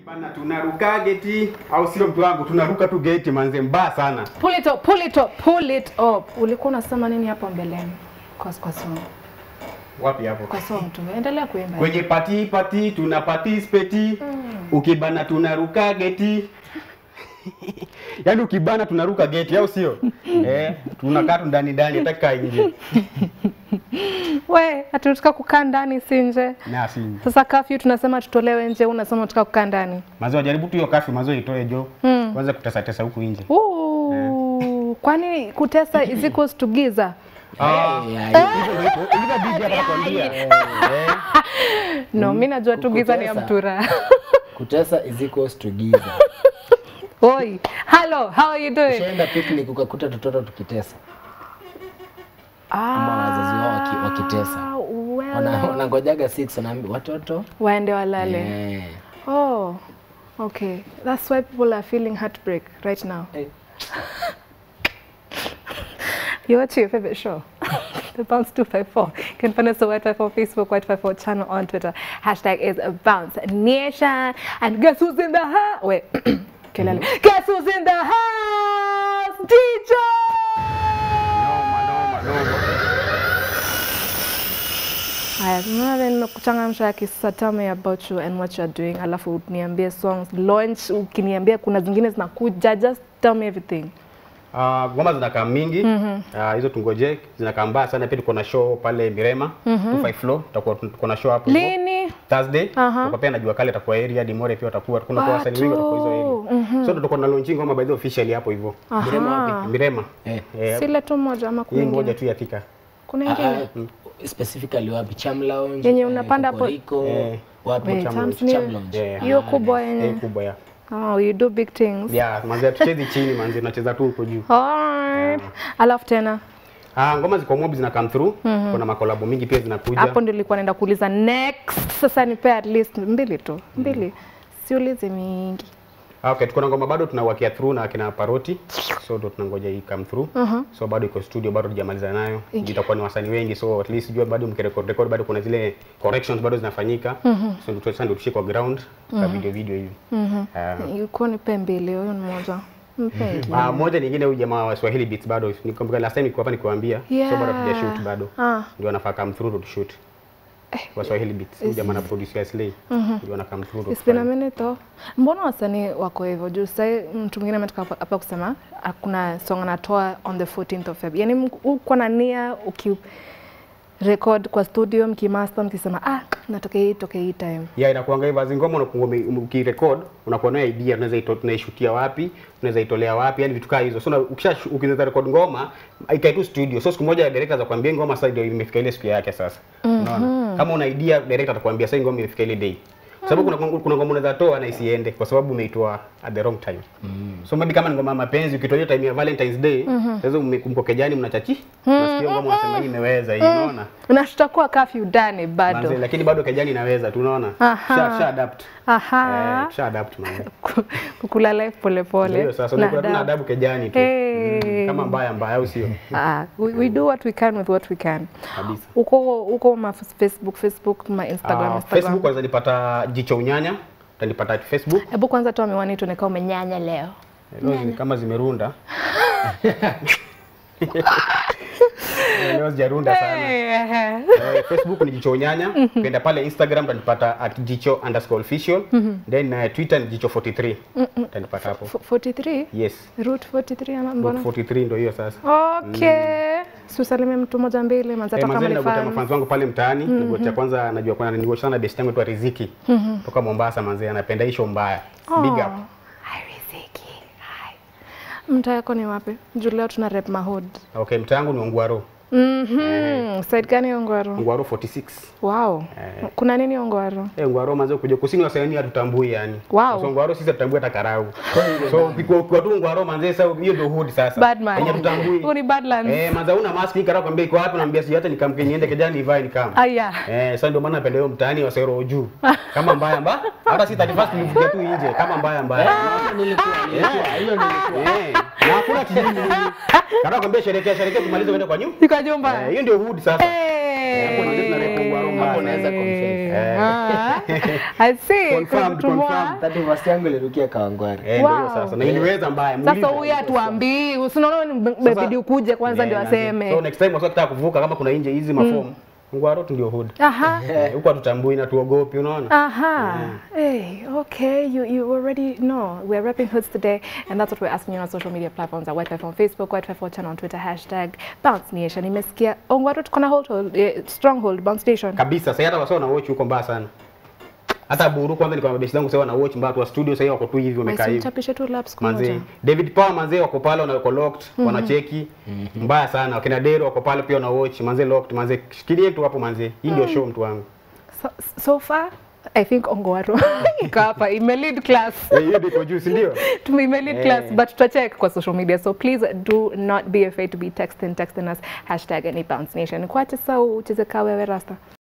Bana tunaruka geti au sio mtu wangu tunaruka tu geti manze mbaya sana. Pull it up, pull it up, pull it up. Ulikuwa unasema nini hapo mbeleni? Kwa kwa song. Wapi hapo? Kwa song tu. Endelea kuimba. Kwenye pati pati tuna participate. Ukibana tunaruka geti. Yaani ukibana tunaruka geti au sio? eh, tunakaa tu ndani ndani hataka nje. We, hatutaka kukaa ndani si nje. Na si. Sasa kafyu tunasema tutolewe nje, unasema tunataka kukaa ndani. Mazo jaribu tu hiyo kafi mazo itoe jo. Mm. Kwanza kutesa tesa huku nje. Ooh, kwani kutesa is equals to giza? Ah, Yeah, hivyo ndio iko. Hivyo bibi hapa nakwambia. Eh. No, mimi najua tu giza ni ya Kutesa. mtura. Kutesa is equals to giza. Oi, hello, how are you doing? Ushaenda picnic ukakuta tototo tukitesa ama wazazi wao waki, wakitesa well, Wana- wanangojaga 6 wanaambia watoto waende walale. eh, Oh, okay. That's why people are feeling heartbreak right now. eh, You're watching your favorite show. the Bounce 254. You can find us on White54 Facebook, White54 channel on Twitter. Hashtag is Bounce Nation. And guess who's in the house? Wait. Kelele. Guess who's in the house? DJ! Noma noma noma. Haya, tunaona nimekuchangamsha kisa tell me about you and what you are doing, alafu niambie songs launch, ukiniambia kuna zingine zinakuja, just tell me everything. Ah, ngoma zinakaa mingi Ah, hizo tungoje zinakaa mbaya sana pia tuko na show pale Mirema 25 floor tutakuwa tuko na show hapo hivyo. Lini? Thursday Aha. tutakuwa pia najua kale atakuwa area Dimore pia watakuwa kuna kwa wasanii wengi watakuwa hizo Watu. area so tutakuwa na launching ngoma by the way officially hapo hivyo Aha. Mirema eh. eh Sile tu moja ama kuna hii moja ingine? tu ya Thika Kuna Ah, ingine? ah, specifically wapi Cham Lounge Yenye eh, unapanda hapo- Kokoriko, Eh, wapi Wait, Cham Champs Lounge, ni- Cham Lounge. Yeah. Hiyo Ah, kubwa eh yenye. kubwa ya Oh, you do big things. yeah manzi tuchezi chini manzi tunacheza tu huko juu Alright. Alafu tena ah ngoma ziko mob zina come through kuna makolabo mingi pia zinakuja hapo ndio nilikuwa naenda kuuliza next. Sasa nipe at least mbili tu. Mbili. Siulizi mingi. Ah, Okay, tuko na ngoma bado tunawakia through na kina Paroti. So ndo tunangoja hii come through. So bado iko studio bado tujamaliza nayo. Ingi. Itakuwa ni wasanii wengi so at least jua bado mkirecord record bado kuna zile corrections bado zinafanyika. So ndio sasa ndio tushike kwa ground kwa video video hivi. Ah, Ilikuwa nipe mbili, huyo ni moja. Mpe ingine. Ah, moja nyingine huyu jamaa wa Swahili Beats bado nikumbuka last time nilikuwa hapa nikiwaambia so bado Yeah. hatujashoot bado. Ah. Ndio anafaa come through to shoot. Wa Swahili Beats huyu jamaa na producer Slay. Ndio ana come through. to It's been a kufanya. minute though. Mbona wasanii wako hivyo? Juu sasa mtu mwingine ametoka hapa- hapa kusema hakuna song anatoa on the 14th of Feb. Yaani mk- uko na nia uki record kwa studio mkimaster mkisema ah natoke hii toke hii time. ya inakuanga hivyo azi ngoma unakuwa ume- ukirecord unakuwa na idea tunaweza ito, tunaishutia wapi tunaweza itolea wapi yani vitu kaa hizo so na- ukisha ukiweza record ngoma ikae tu studio so siku moja director za kuambia ngoma sasa ndio imefika ile siku yake sasa unaona kama una idea director atakwambia sasa hii ngoma imefika ile day Kwa sababu kuna kuna ngoma unaweza toa na isiende kwa sababu umeitoa at the wrong time so maybe kama ni ngoma ya mapenzi ukitoa hiyo time ya Valentine's Day sasa mmekejani mnachachi unasikia ngoma unasema hii imeweza hii unaona Na tutakuwa curfew ndani bado. Manze, lakini bado kejani inaweza tunaona Aha. sha, sha adapt Aha. eh, sha adapt manze Kukula life pole pole. Ndio sasa na unakuwa tuna adabu. adabu kejani tu. Hey. Mm, kama mbaya mbaya au sio? Ah, we, we do what we can with what we can. Kabisa. Uko uko ma Facebook, Facebook, ma Instagram, Ah, Instagram. Facebook kwanza nipata jicho unyanya, utanipata Facebook. Hebu kwanza toa miwani tuone kama umenyanya leo. Leo zi- kama zimerunda. Leo zijarunda sana. Eh, Eh, Facebook ni jicho unyanya, ukienda pale Instagram utanipata at jicho underscore official, then uh, Twitter ni jicho 43. Utanipata hapo. f- 43 Yes. route 43 ama mbona? 43 ndio hiyo sasa. Okay. Si usalimie mtu moja mbili manza Eh, hata kama mazee ni nagotea fan. mafanzi wangu pale mtaani mm cha kwanza najua kuna nilikuwa sana best yangu tu Riziki toka Mombasa manzee anapenda hiyo mbaya big up Hi Riziki. Hi. Mtaa yako ni wapi? Juu leo tuna rep Mahood. okay mtaa yangu ni Ongwaro Mhm. Side gani Ongwaro? Ongwaro 46 Wow. Kuna nini Ongwaro? eh Ongwaro manzee kuja kusini wasanii hatutambui yani Wow. so Ongwaro sisi hatutambui hata karau so ukikuwa ukikuwa tu Ongwaro manzee sasa hiyo ndio hood sasa Bad man. Yenye hatutambui Huu ni Badlands. eh manzee una mask hii karau kwambia iko wapi naambia si hata nikamke niende kijani nivae nikam Aya. Eh, sasa ndio maana napenda hiyo mtaani wa Sero juu. Kama mbaya mbaya, hata si 31 tulivukia tu nje kama mbaya mbaya. nilikuwa nilikuwa hiyo nilikuwa Eh, na hakuna kijini nini. Kana kwambia sherekea sherekea tumalize kwenda kwa nyumba. Sika jumba. Eh, hiyo ndio hood sasa. Eh. Hapo ndio tunareko Ongwaro mbaya. sasa. unaweza confess. Ah, I see. Confirmed, kutumwa. confirmed. Tatu verse yangu ilirukia Kawangware. Eh, ndio Wow. hiyo sasa. Na iliweza mbaya. Sasa muulize. huyu atuambii, usinaona imebidi ukuje kwanza Eh, ndio manze. aseme. So next time wasitaka kuvuka kama kuna nje hizi mafomu. Ngwaro tu ndio hood. Aha. Eh, Huko hatutambui na tuogopi unaona? Aha. Hey, okay. You you already know. We're repping hoods today, and that's what we're asking you on social media platforms at White on Facebook, White for channel on Twitter, hashtag Bounce Nation. Nimesikia Ongwaru tuko na hold, hold eh, stronghold Bounce Station. Kabisa. Sasa hata wasio na watch huko mbaya sana. Hata Buru kwanza niko na mabeshi zangu sasa na watch mbaya tu wa studio sasa wako tu hivi wamekaa hivi. Chapishe tu laps kwa Manze, moja. David Power manze wako pale wana wako locked, wanacheki. Mbaya sana. Wakina Dero wako pale pia wana watch, manze locked, manze shikilie tu hapo manze. Hii ndio show mtu wangu. So, so far I think Ongwaru iko hapa ime lead class. Eh, Hiyo ndio juu, si ndio? Tume lead class but tutacheck kwa social media so please do not be afraid to be texting texting us hashtag any bounce nation. Kwache sau ucheze kawe we rasta.